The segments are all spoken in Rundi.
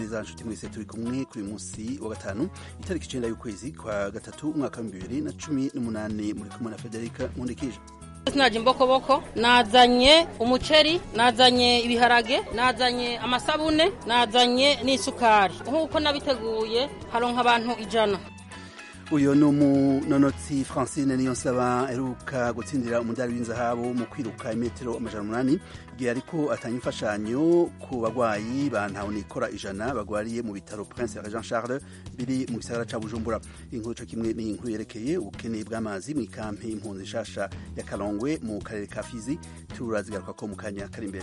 neza nshuti mwese turi kumwe kuri uyu munsi wa gatanu itariki icenda y'ukwezi kwa gatatu umwaka w'ibihumbi bibiri na cumi n'umunani muri kumwe na federika nkundikije sinaje imbokoboko nazanye umuceri nazanye ibiharage nazanye amasabune nazanye n'isukari nk'uko nabiteguye haronka abantu ijana uyu ni umunonotsi francine niyo nsaba aheruka gutsindira umudari w'inzahabu mu kwiruka imetero amajana umunani igihe ariko atanga imfashanyo ku bagwayi ba ntahonikora ijana bagwariye mu bitaro prince jean charles biri mu gisagara ca bujumbura inkuru co kimwe ni inkuru yerekeye ubukene bw'amazi mu ikampi impunzi nshasha ya kalongwe mu karere ka fizi turazigaruka ko mu kanya kari imbere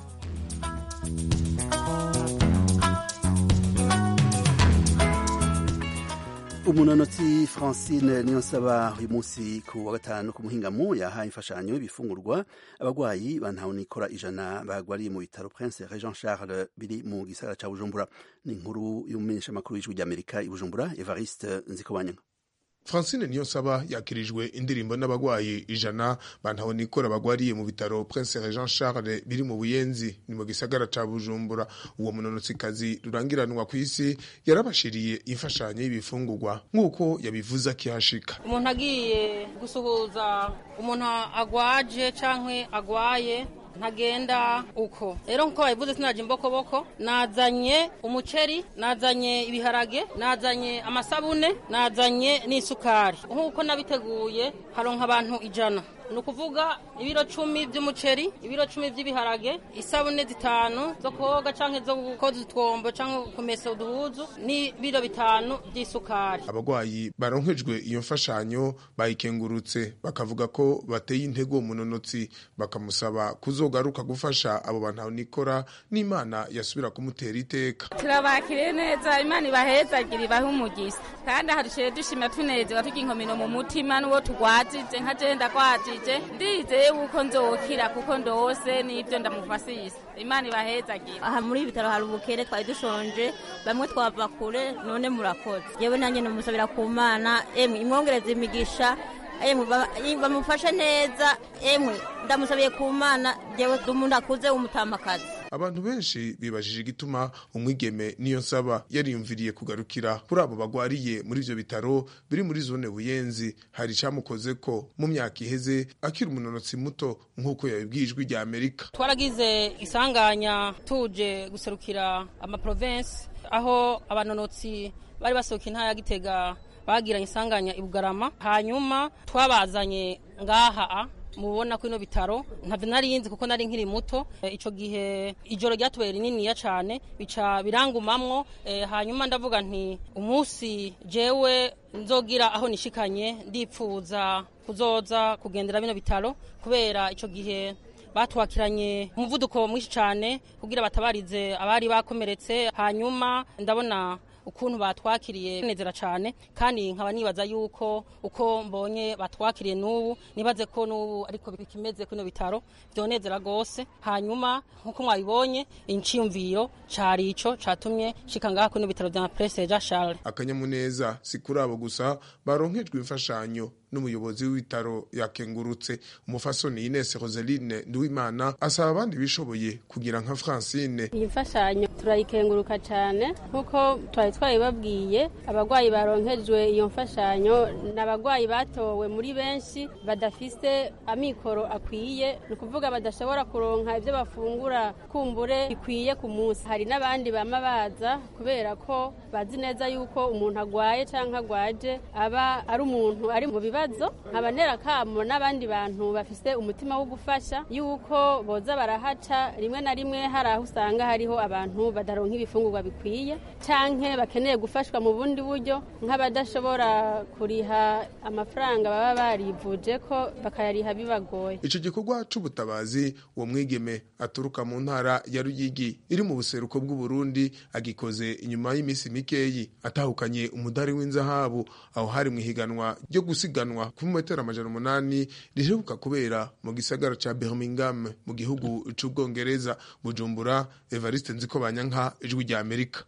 umunonotsi francine niyo nsaba uyu munsi ku wa gatanu ku muhingamo yahaye imfashanyo ibifungurwa abagwayi bantahonikora ijana bagwariye mu bitaro prince jean charles biri mu gisagara ca bujumbura ni inkuru y'umumenyeshamakuru w'ijwi ry'amerika i bujumbura evariste nzikobanyanga francine niyonsaba yakirijwe indirimbo n'abagwayi ijana bantahonikora bagwariye mu bitaro prince jean charles biri mu buyenzi ni mu gisagara ca bujumbura uwo munonotsikazi rurangiranwa ku isi yarabashiriye imfashanyo y'ibifungurwa nk'uko yabivuze akihashika umuntu agiye gusuhuza umuntu agwaje canke agwaye ntagenda uko rero nkuko babivuze sinaje imbokoboko nazanye umuceri nazanye ibiharage nazanye amasabune nazanye n'isukari nk'uko nabiteguye haronka abantu ijana ni ukuvuga ibiro cumi by'umuceri ibiro cumi by'ibiharage isabune zitanu zo koga canke zo gukoza utwombo canke kumesa uduhuzu n'ibiro bitanu by'isukari abagwayi baronkejwe iyo mfashanyo bayikengurutse bakavuga ko bateye intego umunonotsi bakamusaba kuzogaruka gufasha abo bantu nikora n'imana yasubira kumutera iteka turabakire neza imana ibahezagire ibahe umugisha kandi aharushiye dushima tunezewa tugira inkomino mu mutima n'uwo tugwajije nka je ndagwajije ndizeye yuko nzokira kuko ndose n'ibyo ndamufasisa imana ibahezagire aha muri ibi bitaro hari ubukene twari dushonje bamwe twava kure none murakoze yewe nanjye namusabira ku mana emwe imwongereza imigisha emwe bamufashe neza emwe ndamusabiye ku mana jewe umuntu akuze w'umutamakazi abantu benshi bibajije igituma umwigeme niyo nsaba yariyumviriye kugarukira kuri abo bagwariye muri ivyo bitaro biri muri zone buyenzi hari icamukoze ko mu myaka iheze akiri umunonotsi muto nk'uko yabibwiye ijwi rya amerika twaragize isanganya tuje guserukira amaprovensi aho abanonotsi bari basohoka intara ya gitega bagiranye isanganya i bugarama hanyuma twabazanye ngaha mubona ko ino bitaro ntabyo nari yinzi kuko nari nkiri muto icyo gihe ijoro ryatubeye rininiya cyane bica birangumamwo hanyuma ndavuga nti umunsi jewe nzogira aho nishikanye ndipfuza kuzoza kugendera bino bitaro kubera icyo gihe batwakiranye umuvuduko mwinshi cyane kugira batabarize abari bakomeretse hanyuma ndabona ukuntu batwakiriye nezera cyane kandi nkaba nibaza yuko uko mbonye batwakiriye n'ubu nibaze ko n'ubu ariko bikimeze kino bitaro byonezera rwose hanyuma nk'uko mwabibonye inciyumviro cari ico catumye shika ngaha kino bitaro vya Prince Jean Charles akanyamuneza si kuri abo gusa baronkejwe imfashanyo n'umuyobozi w'ibitaro yakengurutse umufasoni Ines Roseline Nduwimana asaba abandi bishoboye kugira nka Francine iyi mfashanyo turayikenguruka cyane nk'uko twari twabibabwiye abagwayi baronkejwe iyo mfashanyo ni abagwayi batowe muri benshi badafise amikoro akwiye ni ukuvuga badashobora kuronka ibyo bafungura kumbure bikwiye ku munsi hari n'abandi bama baza kubera ko bazi neza yuko umuntu agwaye cyangwa agwaje aba ari umuntu ari mu bibazo nkaba kamo n'abandi bantu bafise umutima wo gufasha yuko boza barahaca rimwe na rimwe hari aho usanga hariho abantu badaronka ibifungurwa bikwiye canke bakeneye gufashwa mu bundi buryo nk'abadashobora kuriha amafaranga baba barivuje ko bakayariha bibagoye ico gikorwa c'ubutabazi uwo mwigeme aturuka mu ntara ya Ruyigi iri mu buseruko bw'u Burundi agikoze inyuma y'imisi mikeyi atahukanye umudari w'inzahabu aho hari mu higanwa ryo gusiganwa ku metero amajana umunani riheruka kubera mu gisagara ca Birmingham mu gihugu c'ubwongereza Bujumbura Evariste Nzikobanyanka ijwi rya Amerika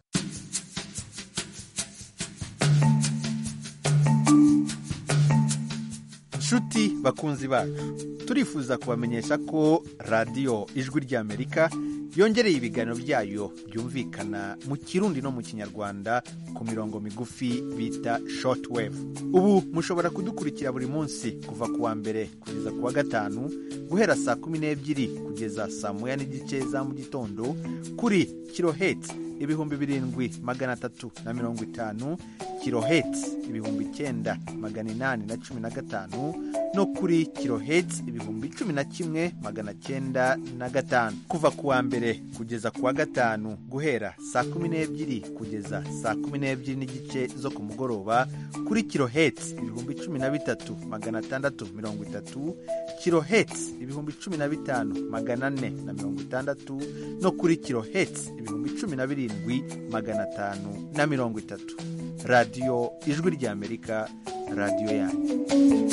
nshuti bakunzi bacu turifuza kubamenyesha ko radiyo ijwi ry'amerika yongereye ibiganiro byayo byumvikana mu kirundi no mu kinyarwanda ku mirongo migufi bita shortwave ubu mushobora kudukurikira buri munsi kuva ku wa mbere kugeza ku wa gatanu guhera saa kumi n'ebyiri kugeza saa moya n'igice za mu gitondo kuri kiloheti ibihumbi birindwi magana atatu na mirongo itanu kiloheti ibihumbi icyenda magana inani na cumi na gatanu no kuri kiloheti ibihumbi cumi na kimwe magana cyenda na gatanu kuva ku wa mbere kugeza ku wa gatanu guhera saa kumi n'ebyiri kugeza saa kumi n'ebyiri n'igice zo ku mugoroba kuri kiloheti ibihumbi cumi na bitatu magana atandatu mirongo itatu kiloheti ibihumbi cumi na bitanu magana ane na mirongo itandatu no kuri kiloheti ibihumbi cumi na birindwi magana atanu na mirongo itatu radiyo ijwi ry'amerika radiyo yanyu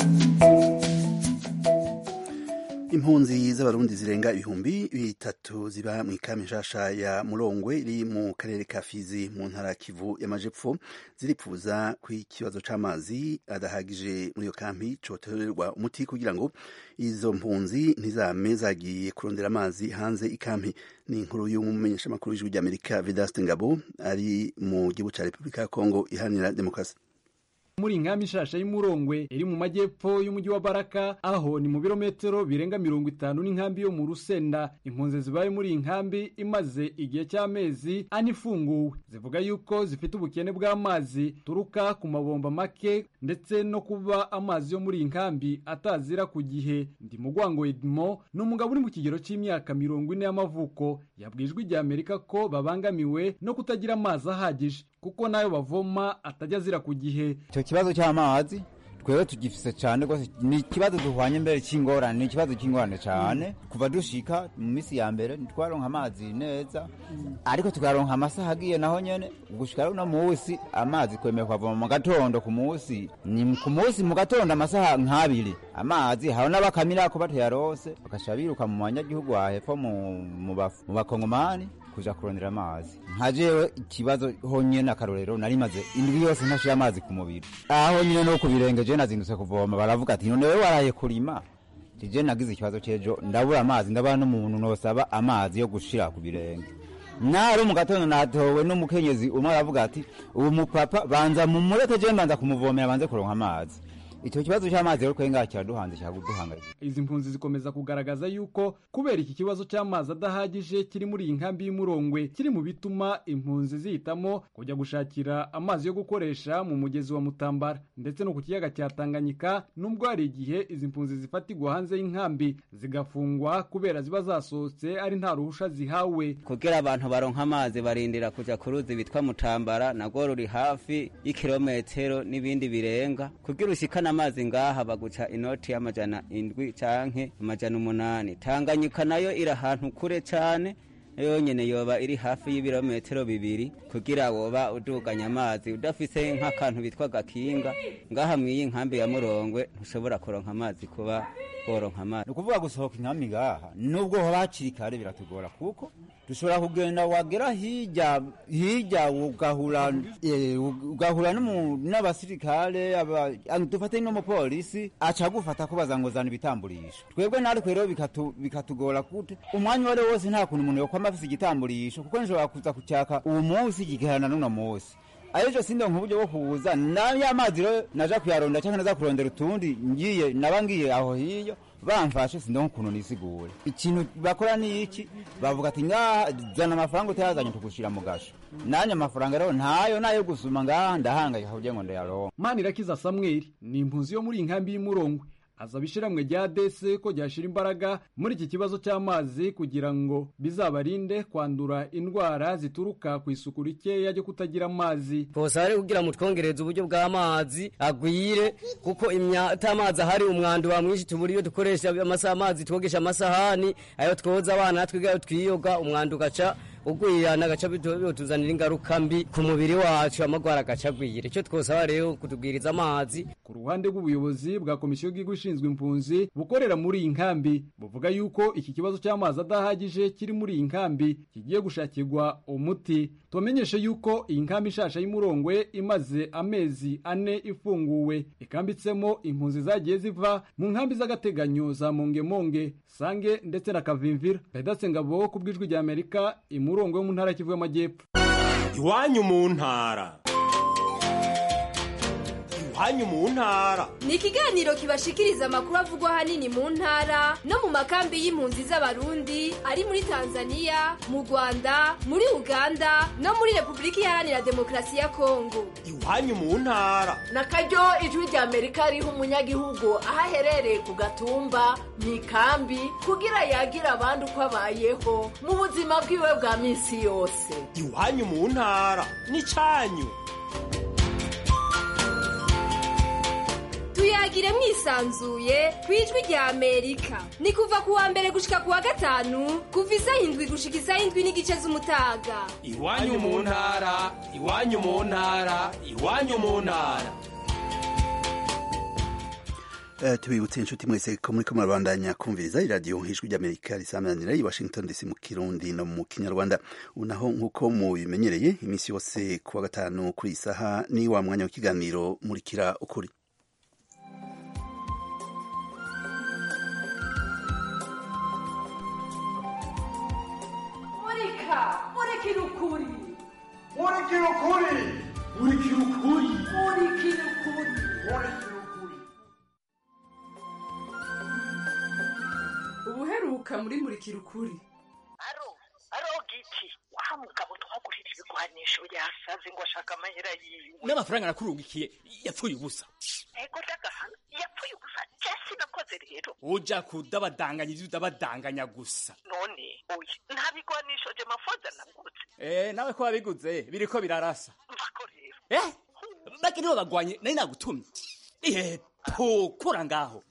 impunzi z'abarundi zirenga ibihumbi bitatu ziba mu ikame nshasha ya murongwe iri mu karere ka fizi mu ntara ya kivu y'amajepfo ziripfuza ku ikibazo c'amazi adahagije muri iyo kampi cotorerwa umuti kugira ngo izo mpunzi ntizame zagiye kurondera amazi hanze ikampi ni inkuru y'umumenyeshamakuru w'ijwi ry'amerika vedaste ngabo ari mu gihugu ca repubulika ya kongo iharanira demokarasi muri inkambi ishasha y'umurongwe iri mu majyepfo y'umujyi wa baraka aho ni mu birometero birenga mirongo itanu n'inkambi yo mu rusenda impunzi zibaye muri iyi nkambi imaze igihe cy'amezi ane ifunguwe zivuga yuko zifite ubukene bw'amazi turuka ku mabomba make ndetse no kuba amazi yo muri iyi nkambi atazira ku gihe ndi mugwango edmo ni umugabo uri mu kigero cy'imyaka mirongo ine y'amavuko yabwijwe ijya amerika ko babangamiwe no kutagira amazi ahagije kuko nayo bavoma atajya azira ku gihe icyo kibazo cy'amazi twebwe tugifise cyane rwose ni ikibazo duhwanye mbere cy'ingorane ni ikibazo cy'ingorane cyane kuva dushika mu minsi ya mbere ntitwaronka amazi neza ariko tukaronka amasaha agiye naho nyene gushika no munsi amazi kwemeye kwavoma mu gatondo ku munsi ni ku munsi mu gatondo amasaha nk'abiri amazi hari n'abakamira ko batayarose bakasha biruka mu banyagihugu wa hepfo mu bakongomani kuja kurondera amazi nka jewe ikibazo honyene akarorero nari maze indwi yose ntashira amazi ku mubiri aho nyine no ku birenge je nazindutse kuvoma baravuga ati none wewe waraye kurima je nagize ikibazo c'ejo ndabura amazi ndabona n'umuntu nosaba amazi yo gushira ku birenge naro mu gatondo natowe n'umukenyezi umwe aravuga ati ubu mupapa banza mumureke je mbanza kumuvomera banze kuronka amazi icyo kibazo cy'amazi rero kwenga kiraduhanze cyaguduhangayika izi mpunzi zikomeza kugaragaza yuko kubera iki kibazo cy'amazi adahagije kiri muri iyi nkambi y'umurongwe kiri mu bituma impunzi zihitamo kujya gushakira amazi yo gukoresha mu mugezi wa mutambara ndetse no ku kiyaga cya tanganyika nubwo hari igihe izi mpunzi zifatirwa hanze y'inkambi zigafungwa kubera ziba zasohotse ari nta ruhusha zihawe kugira abantu baronka amazi barindira kuja ku ruzi bitwa mutambara nagwo ruri hafi y'ikirometero n'ibindi birenga kugira ushikana amazi ngaha baguca inoti y'amajana indwi canke amajana umunani tanganyika nayo iri ahantu kure cane yonyene yoba iri hafi y'ibirometero bibiri kugira woba uduganya amazi udafise nk'akantu bitwa gakinga ngaha mw'iyi nkambi ya murongwe ntushobora kuronka amazi kuba woronka amazi ni ukuvuga gusohoka inkambi ngaha nubwo hoba hakiri kare biratugora kuko dushobora kugenda wagera hirya hirya ugahura ugahura n'abasirikare dufate n'umupolisi aca agufata kubaza ngo zana ibitamburisho twebwe natwe rero bikatugora kute umwanya uwo ari wo wose nta kuntu umuntu yokwama afise igitamburisho kuko nshobora kuza kucyaka uwo munsi kigaherana n'uno munsi ayejo sinde nk'uburyo bwo kuza nayo amazi rero naja kuyaronda cyangwa naza kurondera utundi ngiye naba ngiye aho hiyo bamfashe sindonka ukuntu nisigure ikintu bakora ni iki bavuga ati ngaha zana amafaranga utayazanye tugushira mu gasho nanye amafaranga rero ntayo nayo gusuma ngaha ndahangayika kugira ngo ndayaronka manirakiza samweli ni impunzi yo muri iyi nkambi y'umurongwe asaba ishiramwe rya dese ko ryashira imbaraga muri iki kibazo cy'amazi kugira ngo bizabarinde kwandura indwara zituruka ku isuku rikeya ryo kutagira amazi bose ari kugira ngo twongereze uburyo bw'amazi agwire kuko imyata amazi ahari umwanda wa mwinshi tubura iyo dukoresha amasaha amazi twogesha amasahani ayo twoza abana natwe ayo twiyoga umwanda ugaca ugwira n'agaca bituzanira ingaruka mbi ku mubiri wacu amagwara agaca agwira icyo twosaba rero kutubwiriza amazi ku ruhande rw'ubuyobozi bwa komisiyo y'igihugu ishinzwe impunzi bukorera muri iyi nkambi buvuga yuko iki kibazo cy'amazi adahagije kiri muri iyi nkambi kigiye gushakirwa umuti tubamenyeshe yuko iyi nkambi ishasha y'umurongwe imaze amezi ane ifunguwe ikambitsemo impunzi zagiye ziva mu nkambi z'agateganyo za mongemonge sange ndetse na kavimvira pedatse ngabo ku bw'ijwi rya amerika imurongwe yo mu ntara kivu y'amajyepfo iwanyu mu ntara iwanyu mu ntara ni ikiganiro kibashikiriza amakuru avugwa ahanini mu ntara no mu makambi y'impunzi z'abarundi ari muri tanzania mu rwanda muri uganda no muri repubulika iharanira demokarasi ya kongo iwanyu mu ntara na karyo ijwi rya amerika riha umunyagihugu aho aherereye ku gatumba mu ikambi kugira yagira abandi uko abayeho mu buzima bwiwe bwa minsi yose iwanyu mu ntara n'icyanyu tuyagire mwisanzuye ku ijwi rya amerika ni kuva ku wa mbere gushika ku wa gatanu kuva isaha indwi gushika isaha indwi n'igice z'umutaga iwanyu mu ntara iwanyu mu ntara iwanyu mu ntara Uh, tubibutse inshuti mwese ko muri ko murabandanya kumviriza iradiyo ijwi ry'amerika risamanira i washington dc mu kirundi no mu kinyarwanda ubu naho nk'uko mubimenyereye iminsi yose ku wa gatanu kuri iyi saha ni wa mwanya w'ikiganiro murikira ukuri murika murikira ukuri murikira ukuri murikira ukuri murikira ukuri murikira ukuri ubuheruka muri murikira ukuri aro aro giti wa mugabo twagurira ibigwanisho yasaze ngo ashaka amahera yiwe n'amafaranga nakurungikiye yapfuye ubusa ego ndagahana yapfuye ubusa jesi nakoze rero uja kudabadanganya ivyo udabadanganya gusa none oya nta bigwanisho je mafoza nagutse eh nawe ko wabiguze biriko birarasa mvako rero eh bake nibo bagwanye nari nagutumye eh pokora ngaho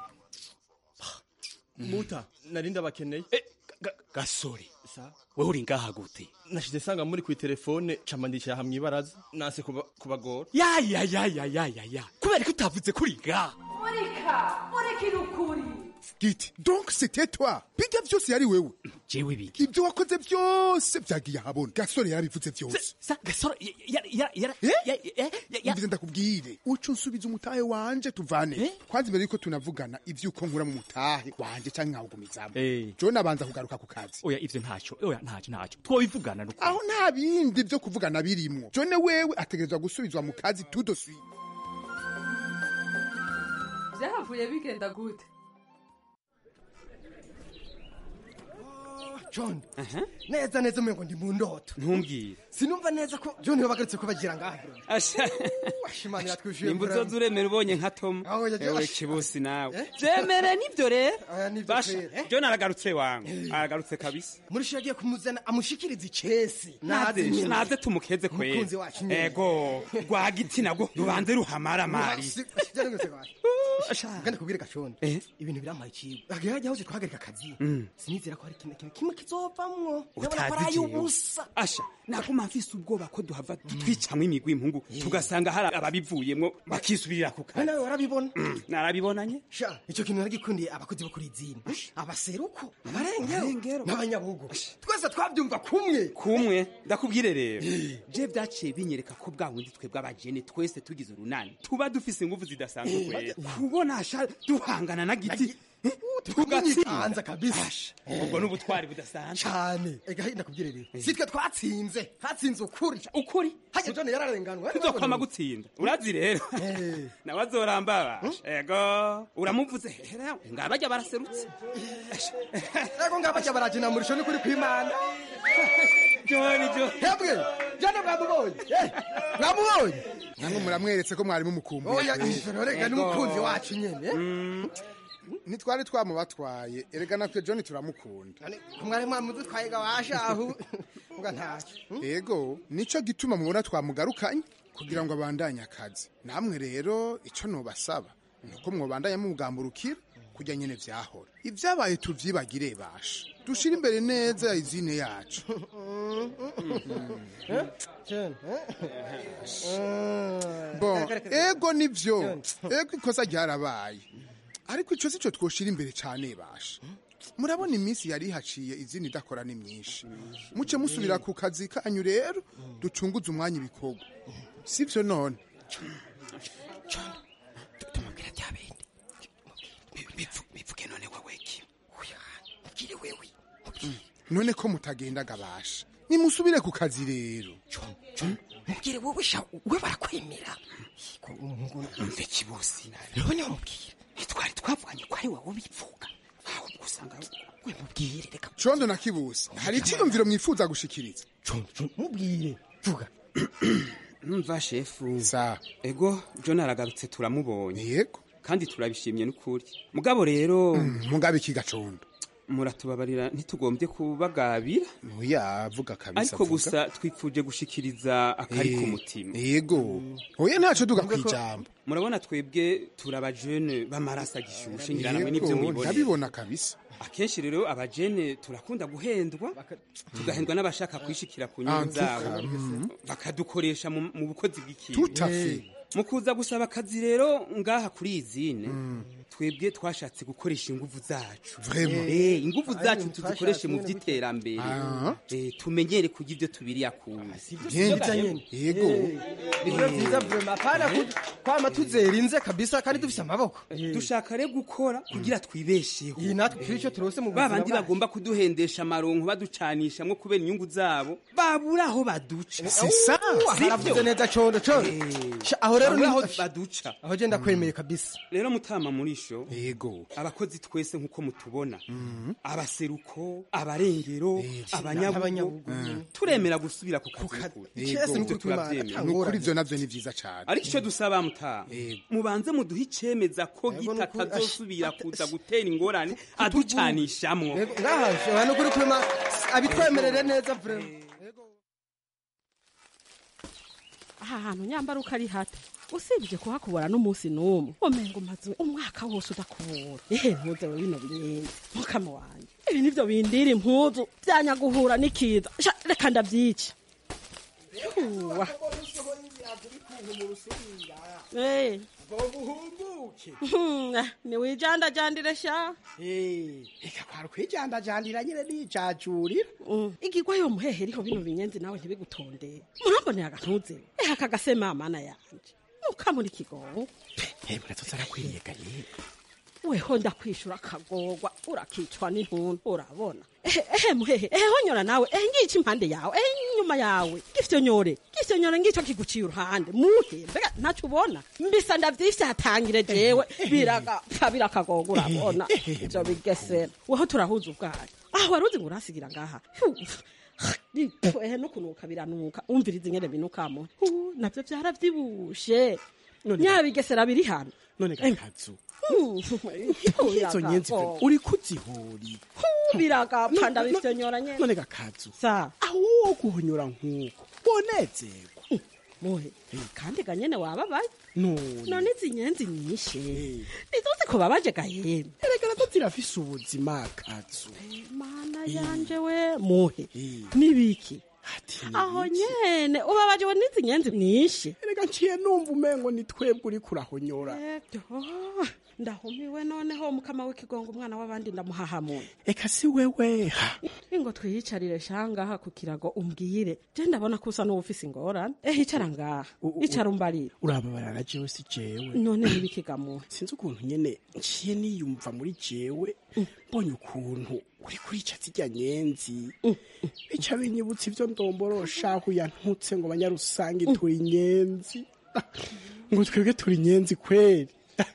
muta nari ndabakeneye gasore wewe uri ngaha gute nashize sanga muri ku telefone cama ndicara hamwe ibaraza nase kuba- kubagora ya ya ya ya ya ya ya kubera ko utavuze kuri ngaha murika murikira ukuri giti donc c'était toi bijya vyose yari wewe jewe biki ibyo wakoze byose byagiye ahabona gasore yarabivuze byose sa gasore yara yara umvize ndakubwire uco nsubiza umutahe wanje tuvane kwanza imbere yuko tunavugana ivyuko nkura mu mutahe wanje canke nkawugumizamo jo nabanza kugaruka ku kazi oya ivyo ntacyo oya ntacyo ntacyo twobivugana nuko aho nta bindi vyo kuvugana birimwo jone wewe ategerezwa gusubizwa mu kazi tout de suite byahavuye bigenda gute john neza neza umengo ndi mu ndoto ntumbwire sinumva neza ko john bagarutse ko bagira ngaha asha washimanira twishuye nimba uzoza uremera ubonye nka tom Aho yaje- ewe kibusi nawe vyemere nivyo rero nivyo basha kwera, eh? john aragarutse wangu aragarutse kabisa murisho yagiye kumuzana amushikiriza icesi naze nyene. naze tumukeze kwera Umukunzi wacu nyene. ego rwagiti nabwo rubanze ruhamara mari genda kubwire gacondo ibintu birampaye ikigo hajya hose twahagarika akazi Mm. sinizera ko hari ikintu kimwe kimwe kizovamwo ndabona ko utazi ari jewe ay'ubusa asha naguma mfise ubwoba ko duhava twicamwo imigwi impungu tugasanga hari ababivuyemwo bakisubirira ku kazi nawe warabibona narabibonanye sha icyo kintu naragikundiye abakozi bo kuri izina abaseruko abarengero n'abanyabugo twese twabyumva kumwe kumwe ndakubwire rero je vyaciye binyereka ko bwa bundi twebwe abajene twese tugize urunani tuba dufise inguvu zidasanzwe Eh, kwera maze- kubona sha duhangana na giti eh, tugatsinda kabisa ubwo n'ubutwari budasanzwe cyane ega ndakubwire rero si twe twatsinze hatsinze ukuri ukuri hajya john yararenganwa tuzokwama gutsinda urazi rero nawe azorambaba ego uramuvuze hera ngabajya baraserutse ego ngabajya barajina murisho ni kuri kwimana john john hebwe john mwamubonye Eh, mwamubonye namwe muramweretse ko mwari mumukumbuye oya ijoro rega n'umukunzi wacu nyene ntitwari twamubatwaye erega natwe john turamukunda kumwari mwamudutwaye gawashahu mbwa ntacyo ego nico gituma mubona twamugarukanye kugira ngo abandanye akazi namwe rero ico nobasaba nuko mwobandanya mumugamburukira kujya nyene vyahora ivyabaye tuvyibagire basha dushire imbere neza izine yacu bon ego nivyo ego ikosa ryarabaye ariko ico sico twoshira imbere cane basha murabona iminsi yari haciye izina idakora ni myinshi muce musubira ku kazi kanyu rero ducunguze umwanya ibikorwa sivyo none tumubwira bya bindi bivuge none wowe ki mbwire wewe none ko mutagenda gabasha nimusubire ku kazi rero mubwire wowe sha we barakwemera mve kibusi none mubwire ntitwari twavuganye ko ari wowe bivuga ahubwo usanga we mubwire reka condo na kibusi hari iciyumviro mwifuza gushikiriza mubwire vuga numva shefu sa ego john aragarutse turamubonye yego kandi turabishimye n'ukuri mugabo rero mugabe iki gacondo muratubabarira ntitugombye kubagabira oya vuga kabisa ariko vuga. gusa twifuje gushikiriza akari Eh, ku mutima yego oya ntaco duga Mvuga ko- kwijambo murabona twebwe turi abajene b'amaraso agishushe ngira namwe Yego, n'ibyo mwibonera ndabibona kabisa akenshi rero abajene turakunda guhendwa tugahendwa n'abashaka kwishikira ku nyungu Antuka, zabo mhm. bakadukoresha mu mu bukozi bw'ikintu Tout à fait. mu kuza gusaba akazi rero ngaha kuri iyi zine twebwe twashatse gukoresha inguvu zacu Vraiment? Eh, inguvu Ari zacu ibintu tuzikoreshe mu twashatse by'iterambere Ah. Eh, tumenyere kurya ibyo tubiriye akuzi yego Ibyo byiza vrema apana ku- kwama tuzerinze kabisa kandi dufise amaboko dushaka rero gukora kugira twibesheho iyi natwe turi icyo turose mu ba buzima bandi bwacu. bagomba kuduhendesha amaronko baducanishamwo kubera inyungu zabo babura aho baduca Si ça. haravuze neza condo condo Sha, aho rero Babura niho aho baduca aho je ndakwemeye kabisa rero mutama murisho yego abakozi twese nk'uko mutubona abaseruko abarengero abanyabugo turemera gusubira ku kazi Yego. Ibyo turabyemera nukuri ivyo navyo ni vyiza cane ariko icyo dusaba mutaha mubanze muduhe icemeza ko Yego, gita nukuri- atazosubira kuza gutera ingorane aducanishamwo ngaha shobora no kuri kurema abitwemerere neza vrema aha hantu nyambara uko ari hato usibye kuhakubura n'umunsi n'umwe umenga umaze umwaka wose udakubura ehe ntuze we bino binyenzi mukama wanjye ibi nivyo bindira impuzu byanyaguhura n'ikiza Sha, reka ndavyica Uwa. Eh. Hmm, eh, niwijandajandire sha reka kwari kwijandajandira nyine nicacurira igigwa yo muhehe riho bino binyenzi nawe ntibigutondere murambonera agantuze ehe aka gasema mana yanje mukamuri kigongo hemwe natutse arakwiriyeganye weho ndakwishura akagorwa urakicwa n'intuntu urabona ehe ehe muhehe ehe honyora nawe ehe ngica impande yawe ehe inyuma yawe gifyonyore gifyonyore ngico kiguciye uruhande muhe mbega ntaco ubona mbisa ndavyifyatangire jewe biragapfa birakagorwa urabona ivyo bigesera weho turahuza ubwayo aho waruzi ngo urasigira ngaha Hu, ehe nukunuka biranuka umviriza ingene binukamo Hu, navyo vyaravyibushe nyabigesera biri hano none gakazu izo nyenzi vrema uri kuzihuri biragapfa ndabivyonyora nyene none gakazu sa aho wo guhonyora nk'uko wonezerwa muhe kandi ganyene wababaye none none izi nyenzi nyishe nizose ko babaje gahembe erega nazo zirafise ubuzima kazu mana yanje we muhe nibiki aho nyene ubabaje we n'izi nyenzi nyishe erega nciye numva umengo ni twebwe uri kurahonyora Oh, ndahumiwe noneho mukama w'ikigongo umwana w'abandi ndamuhahamuye eka si wewe ha ingo twiyicarire shangaha ku kirago umbwire je ndabona ko usa n'uwufise ingorane ehe icara ngaha icara umbarire urababarara jewe si jewe none ntibikigamuhe sinzi ukuntu nyene nciye niyumva muri jewe mbonye ukuntu uri kurica zirya nyenzi bica binyibutsa ivyo ndomborosha aho yantutse ngo banyarusange turi nyenzi ngo twebwe turi nyenzi kweri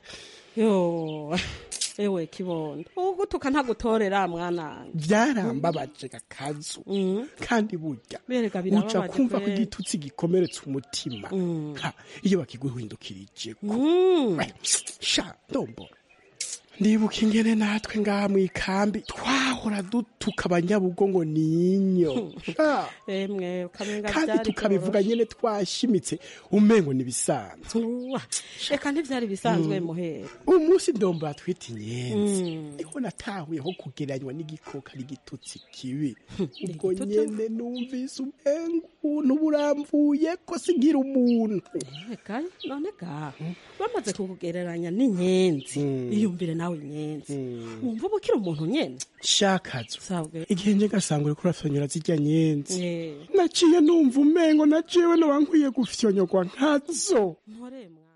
yo ewe kibondo ugutuka ntagutorera mwana vyarambabaje gakazu kandi burya Berega uca birababaje kumva ko kweri. igitutsi gikomeretsa umutima Ha, iyo bakiguhindukirije Mm. sha ndombora ndibuka ingene natwe ngaha mu ikambi twahora dutuka abanyabugo ngo ninyo Sha. emwe ukamenga kandi byari tukabivuga nyene twashimitse umengo nibisanzwe Uwa, reka ntivyari bisanzwe muhera umunsi ndombo yatwita inyenzi Mm. niho natahuyeho kugereranywa n'igikoko ari igitutsi kibi ubwo nyene numvise umengo ubuntu buramvuye ko singira umuntu reka none ga bamaze kukugereranya n'inyenzi iyumvire nawe inyenzi wumva uba ukiri umuntu nyene shakazo sabwe igihe nje gasanga uriko urafyonyora zirya nyenzi Eh. naciye numva umengo na jewe noba nkwiye gufyonyogwa nkazo ntore mwana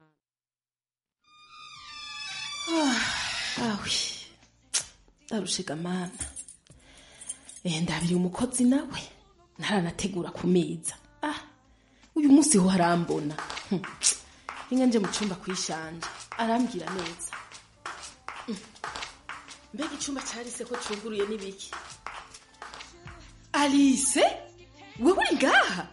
awe ndarushiga mana eh ndabiri umukozi nawe ntaranategura ku meza ah uyu munsi ho harambona Hm. inga nje mu cyumba kwishanja arambwira neza Mm. mbega icyumba cyarise ko cyuguruye n'ibiki alice wewe uri ngaha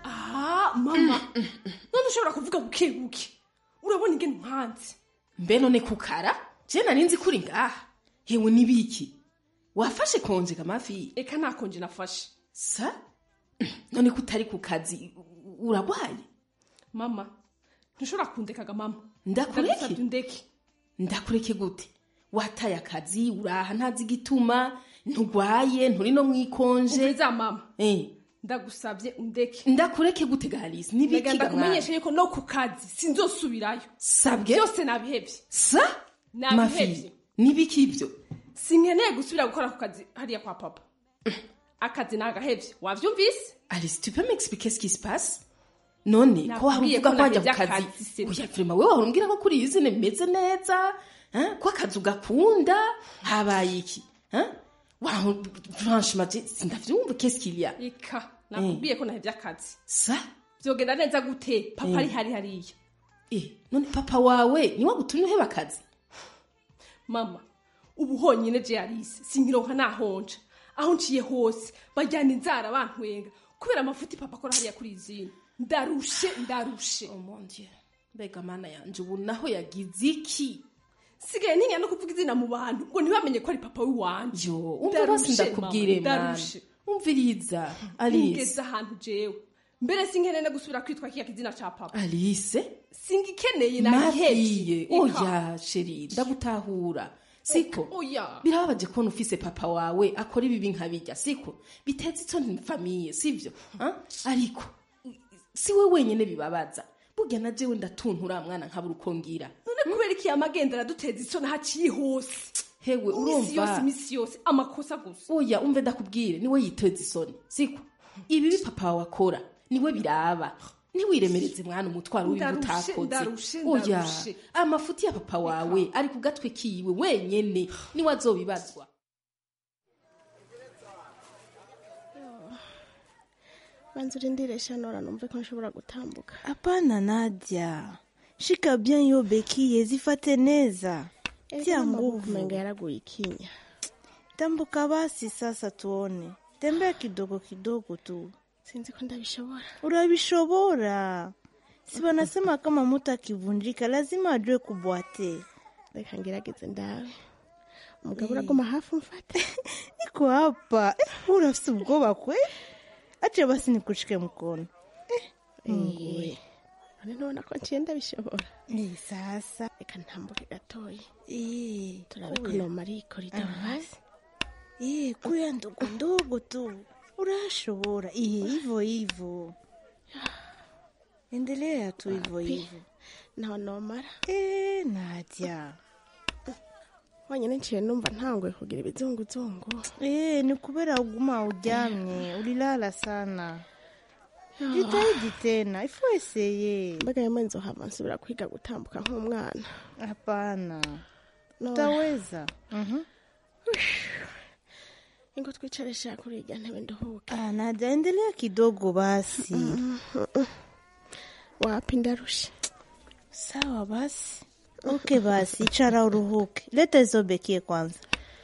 ah mama none ushobora kuvuga buke buke urabona ingene nkanze mbe none kukara je nari nzi kuri ngaha hewe n'ibiki wafashe konje kamafi eka nta konje nafashe sa none ko utari ku kazi u- uragwaye mama ntushobora kundekaga mama Ndakureke? Ndagusabye undeke ndakureke gute wataye akazi uraha ntazi igituma ntugwaye nturi no mwikonje umviriza mama eh ndagusabye undeke ndakureke gute galisi nibiki ndagenda gamwana kumenyesha yuko no ku kazi sinzosubirayo sabwe byose nabihevye sa nabihevye mafi nibiki ibyo sinkeneye gusubira gukora ku kazi hariya kwa papa akazi nagahevye wavyumvise alice tu peux m'expliquer ce qui se passe none ko hari Nakubwiye uvuga ko ko wajya ku nahevye kazi akazi, se. oya vrema wewe wahora umbwira ko kuri iyi zine bimeze neza hein? ko akazi ugakunda habaye iki hein? Waho- franchement je- sindavyumva qu'est-ce qu'il y a eka nakubwiye ko nahevye akazi sa vyogenda neza gute papa Eh. ari hari hariya eh none papa wawe niwe gutumye uheba akazi mama ubu honyine je yarise sinkironka nahonja aho nciye hose bajyana inzara bantwenga kubera amafuti papa akora hariya kuri izina ndarushe ndarushe oh mon dieu mbega mana yanje ubu naho yagize iki sigaye ntinya no kuvuga izina mu bantu ngo ntibamenye ko ari papa w'iwanje yo umva basi ndakubwire mana umviriza alice ngeze ahantu jewe mbere sinkeneye no gusubira kwitwa kiya kizina ca papa alice singikeneye mafiye nabihevye oya sheri ndagutahura siko oya birababaje kubona ufise papa wawe akora ibibi nkabirya siko bitetse itsoni famiye sivyo Ah? ariko si we wenyene bibabaza burya na jewe ndatuntura mwana nkabura uko ngira none kubera iki amagenda araduteza isoni haciye hose hewe imisi yose urumva imisi yose amakosa gusa oya umve ndakubwire niwe yiteza isoni siko ibibi papa wawe akora niwe biraba ntiwiremereze mwana umutwaro w'ibi Ndarushe, utakoze ndarushe, oya ndarushe. amafuti ya papa wawe ari ku gatwe kiwe wenyene niwe azobibazwa banza urindire shanora numve ko nshobora gutambuka Hapana Nadia, shika bien hiyo bekie, zifate neza, tia nguvu. kumenga yaraguye ikinya Tambuka basi sasa, tuone. Tembea kidogo kidogo tu. sinzi ko ndabishobora Unabishobora. Si wanasema kama mtu akivunjika lazima ajue kubwate. reka ngerageze ndawe umugabo uraguma hafi umfate Niko hapa. Eh, unafisi ubwoba kwe? Acha basi nikushike mkono. Mungu we. none ntubona ko nciye ndabishobora Eh, sasa reka ntambuke gatoya Eh, turabe ko kuya. nomara iyi koridoro hasi Eh, kuya ndogo ndogo tu. Unashobora. Eh, hivyo hivyo. Endelea tu hivyo Wapi? hivyo. ntaho nomara Eh, Nadia. honyine nciye numva ntanguye kugira ibizunguzungu Eh, ni kubera uguma ujamye, ulilala sana. Jitahidi tena, ifo eseye. mbaga yamwe nzohava nsubira kwiga gutambuka nk'umwana Hapana. Nora. Utaweza. Mhm. ingo twicare sha kuri irya ntebe nduhuke Ah, Nadia, endelea kidogo basi. wapi ndarusha Sawa basi. Okay basi, ichara uruhuke. Leta hizo bekie kwanza.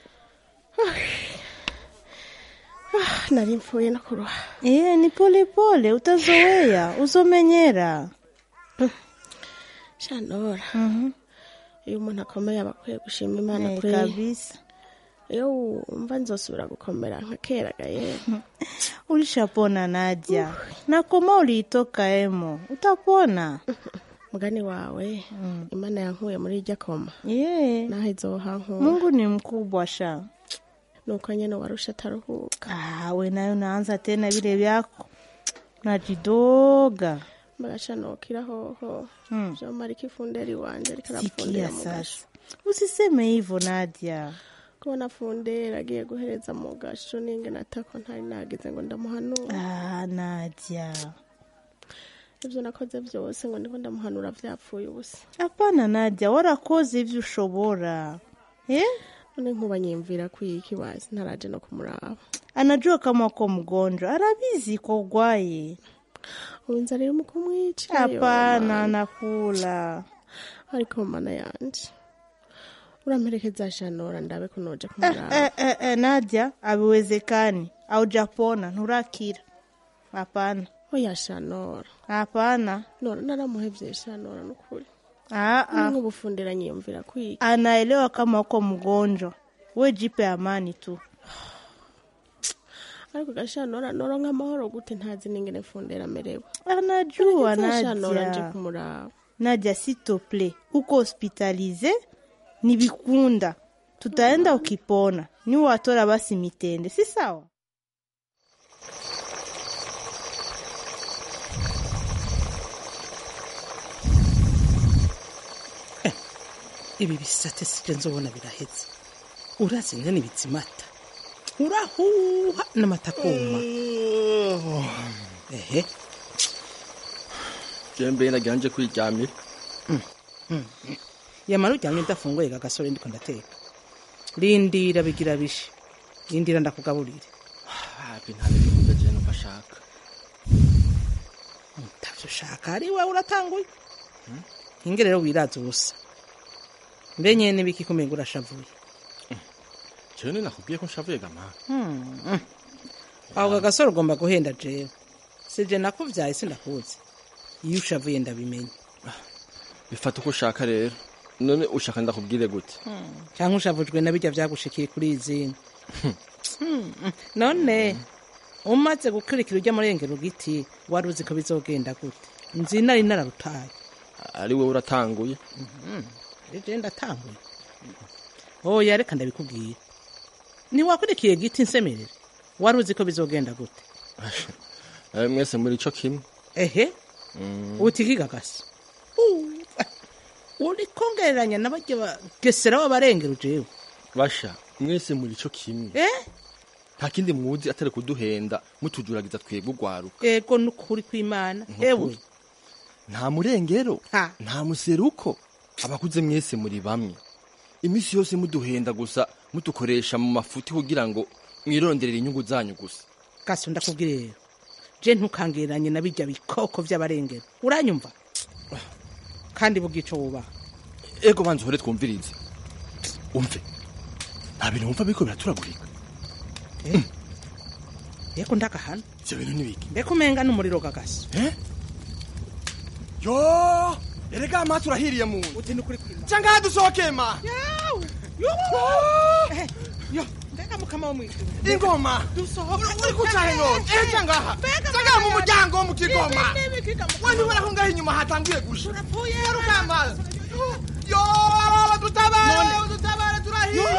Ah, nari mpfuye no kuruha Eh, ni pole pole, utazoea, uzomenyera. shanora Mhm. iyo umuntu akomeye aba akwiye gushima imana Eh, kwe kabisa iyo wumva nzosubira gukomera nka kera gaye ulishapona Nadia na koma uliitoka emo utapona mugani wawe imana yankuye muri irya koma yeah. naho izohankura Mungu ni mkubwa sha nuko nyene warusha ataruhuka ah, we nayo naanza tena vile vyako najidoga magaca nokira hoho Mm. vyomara ikifunderi wanje ariko sikia arafundira mu gasho sasa usiseme hivyo Nadia kubona fundera agiye guhereza mu gasho ninge natako ntari nagize ngo ndamuhanura ah, Nadia ivyo nakoze vyose ngo ndiko ndamuhanura vyapfuye ubusa hapana Nadia warakoze ivyo ushobora eh? none nkuba nyimvira kwiki wazi ntaraje no kumuraba anajua kama uko mgonjwa arabizi kwa ugwaye inzara irimo kumwica hapana nakula ariko mana yanje uramperekeza shanora ndabe ko noja kumuraba eh, eh, eh, Nadia abiwezekani aujapona nturakira hapana oya shanora hapana nora naramuhevye shanora nukuri ah, ah. nk'ubufundira nyiyumvira kwiki anaelewa kama uko mgonjwa we jipe amani tu ariko gashanora noronka amahoro gute ntazi n'ingene fundera amerewe anajua shanora nje Nadia kumuraba Nadia sitople uko hospitalize ni vikunda tutaenda ukipona ni watora basi mitende si sawa ibi bisate sije nzobona biraheze urazi ngene bizimata urahuha n'amata kuma ehe jembe nagira nje kwiryamira yamara uryamye udafunguye gagasore ndiko ndateka rindira bigira bishe rindira ndakugaburire hapi nta n'ibikunda je numva ashaka ntavyo ushaka ari wewe uratanguye inge rero wiraza ubusa mbe nyene biki kumenga urashavuye jewe ni nakubwiye ko nshavuye gama Hmm. aho gagasore ugomba guhenda jewe sije nakuvyaye sindakuzi iyo ushavuye ndabimenya bifata uko ushaka rero none ushaka ndakubwire gute cyangwa ushavujwe na bijya vyagushikiye kuri izindi none umaze gukurikira ujya murengera ugiti wari uzi ko bizogenda gute nzi nari nararutaye ari wowe uratanguye ari je ndatanguye oya reka ndabikubwira ntiwakurikiye giti nsemerere wari uzi ko bizogenda gute nawe mwese muri ico kimwe ehe utikigagasi uri kongereranya n'abajya bagesera w'abarengera ujewe basha mwese muri ico kimwe eh nta kindi muzi atari kuduhenda mutujuragiza twebwe ugwaruka ego nukuri kw'imana ewe nta murengero nta museruko abakuze mwese muri bamwe imisi yose muduhenda gusa mudukoresha mu mafuti kugira ngo mwironderere inyungu zanyu gusa gaso ndakubwira rero je ntukangereranye na bijya bikoko vy'abarengera uranyumva kandi bugico wubaha ego banza uhore twumvirize umve nta bintu wumva biriko biraturagurika yeko ndagahana ivyo bintu nibiki mbega umenga n'umuriro gagaso yo erega amaso urahiriye mu nzu uti nukuri kw'imana cyangwa hadusohokeye ma yo mbega mukama wo mwijuru ingoma uri kucahe none ehe cyangwa aha cyangwa mu muryango wo mu kigoma we ntibona ko ngaho inyuma hatanguye gusha garuka amazi yo dutabare dutabare turahiye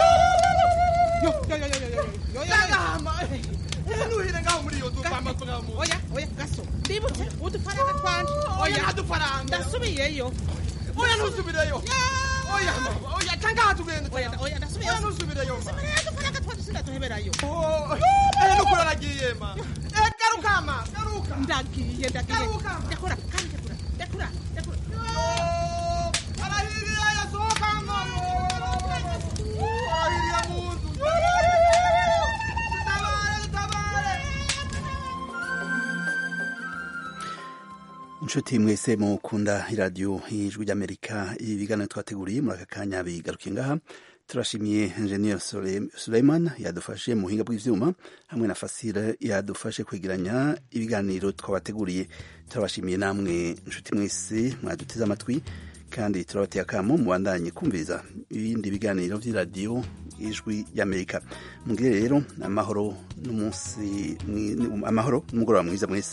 cyangwa nuhire ngaho muri iyo nzu kwamba tugamu oya oya gaso ndibutse udufaranga twanje oya ntadufaranga ndasubiyeyo oya ntusubireyo oya mama oya cyangwa aha tugenda oya oya ndasubiyeyo oya ntusubireyo ma udufaranga twaje sindaduheberayo ehe nukuri aragiye ma ehe garuka ma garuka ndagiye ndagiye garuka ndakora kandi ndakora ndakora ndakora arahiriye yasohoka ma arahiriye mu nzu inshuti mwese mukunda iradiyo y'ijwi ry'amerika ibi biganiro twateguriye muri aka kanya bigarukiye ngaha turashimiye enjeniyeri suleiman yadufashe mu buhinga bw'ibyuma hamwe na fasire yadufashe kwegeranya ibiganiro twabateguriye turabashimiye namwe inshuti mwese mwaduteze amatwi kandi turabateye akamo mubandanye kumviriza ibindi biganiro vy'iradiyo ijwi y'amerika mugire rero amahoro n'umunsi mwi- amahoro n'umugoroba mwiza mwese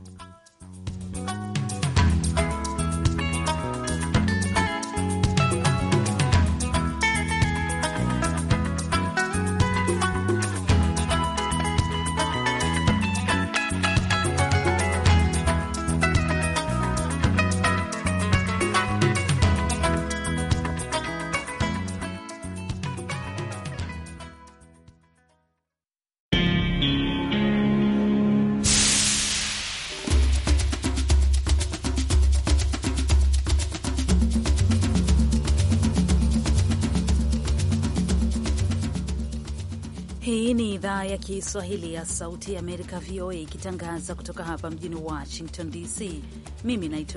Hii ni idhaa ya Kiswahili ya Sauti ya Amerika, VOA, ikitangaza kutoka hapa mjini Washington DC. Mimi naitwa